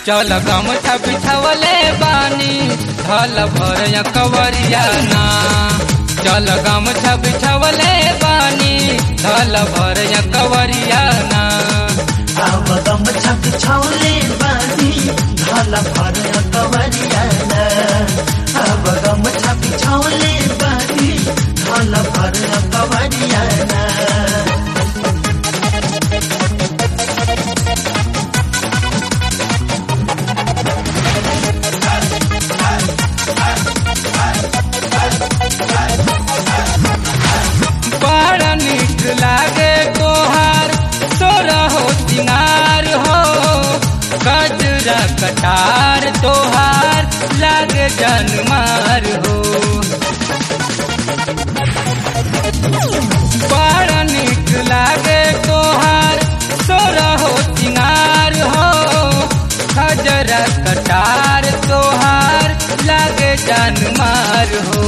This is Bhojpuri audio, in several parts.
चल गमछा बिछवले बानी धल भर कवरिया ना चल गमछा बिछवले बानी धल भर कवरिया ना अब गम छक छौले बानी धल भर कवरियाना अब गम छक छौले बानी धल भर कवरियाना बड़ा नीक लागे तोहार तोरा हो सिंगार हो गजरा कटार तोहार लागे जनमार हो बड़ा नीक लागे तोहार तोरा हो सिंगार हो गजरा कटार तोहार लागे जनमार हो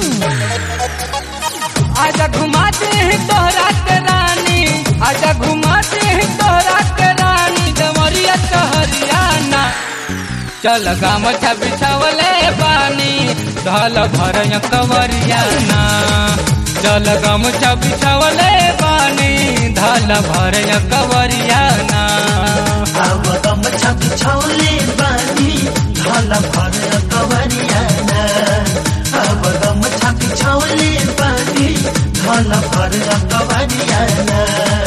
आजा घुमाते हैं तोहरा के रानी आजा घुमाते हैं तोहरा के रानी डमरिया कहरियाना चल गामछा बिछावले बानी ढल भर कवरियाना चल गामछा बिछावले बानी ढल भर कवरियाना अब गम छक छौले बानी धल भर कवरियाना अब गम छक छौले बानी धल भर कवरियाना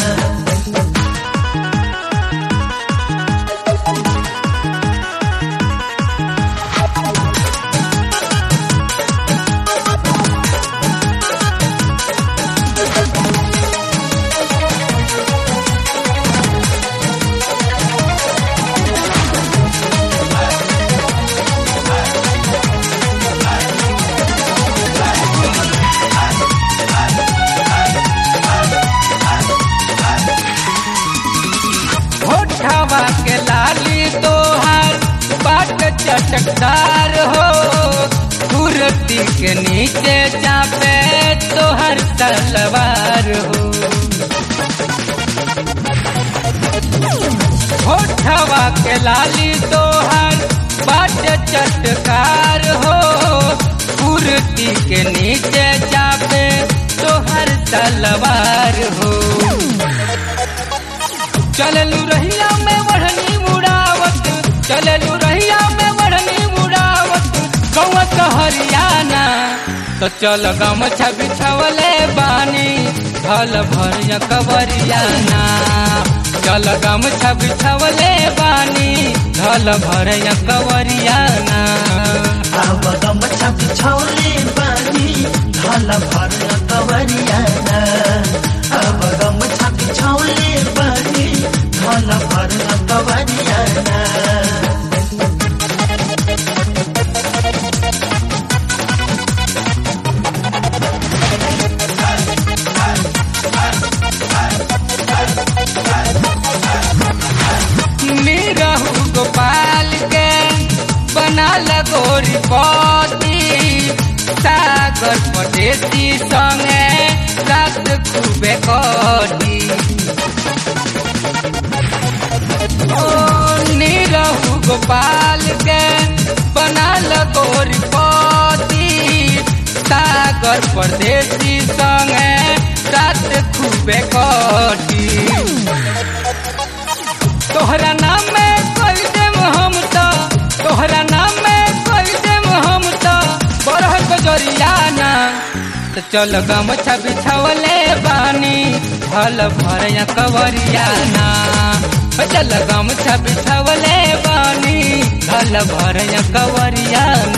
होठवा के लाली तोहार बाट चटकदार हो कुर्ती के नीचे चापे तोहर तलवार हो होठवा के लाली तोहार बाट चटकार हो कुर्ती के नीचे चापे तोहर तलवार हो चललू रहिया में बढ़नी मुड़ावत चललू रहिया में बढ़नी मुड़ावत कौआ कहरियाना तो चल गमछा बिछवले बानी भल भर कवरियाना चल गमछा बिछवले बानी भल भर कवरियाना अब गम छक छौले बानी धल भर कवरियाना अब गम छक छौले बानी धल भर कवरियाना निरहु गोपाल के बना लगोरी पति सागर पटेसी संगे रात खूबे कटी ओ निरहु गोपाल के बना लगोरी पति सागर परदेसी संगे रात खूबे कटी तोहरा नाम में कोई देम हम तो तोहरा नाम में कोई देम हम तो बरह गजरियाना तो चल गमछा बिछावले बानी भल भर कवरियाना चल गमछा बिछावले बानी भल भर कवरियाना